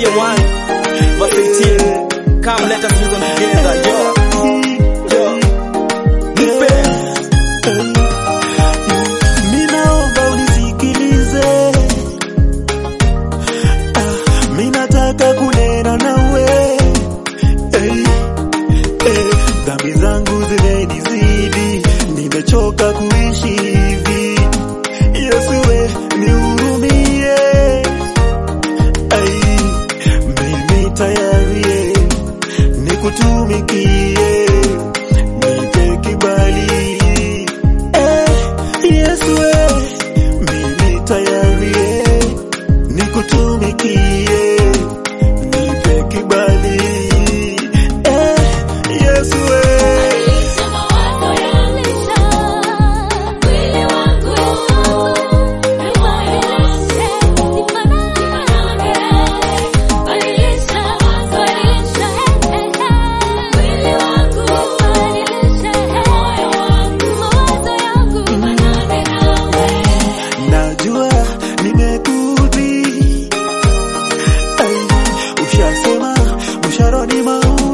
chapter 1 verse 18. Come let us reason together. Yo. Yo. Nipe. Minaomba unisikilize, ah, minataka kunena nawe hey, hey, dhambi zangu zimenizidi, nimechoka kuishi hivi. Yesu we nihurumie, ai, mimi tayari nikutumikie, nipe kibali Eh, Yesu we, mimi tayari eh, nikutumikie, nipe kibali. Eh, Yesu we, Badilisha mawazo yangu, mwili wangu, nibadilishe, nifanane. Badilisha mawazo yangu, mwili wangu, badilisha moyo wangu, mawazo yangu, nifanane nawe. najua nimekudhi, ai, ushasema mshahara ni mauti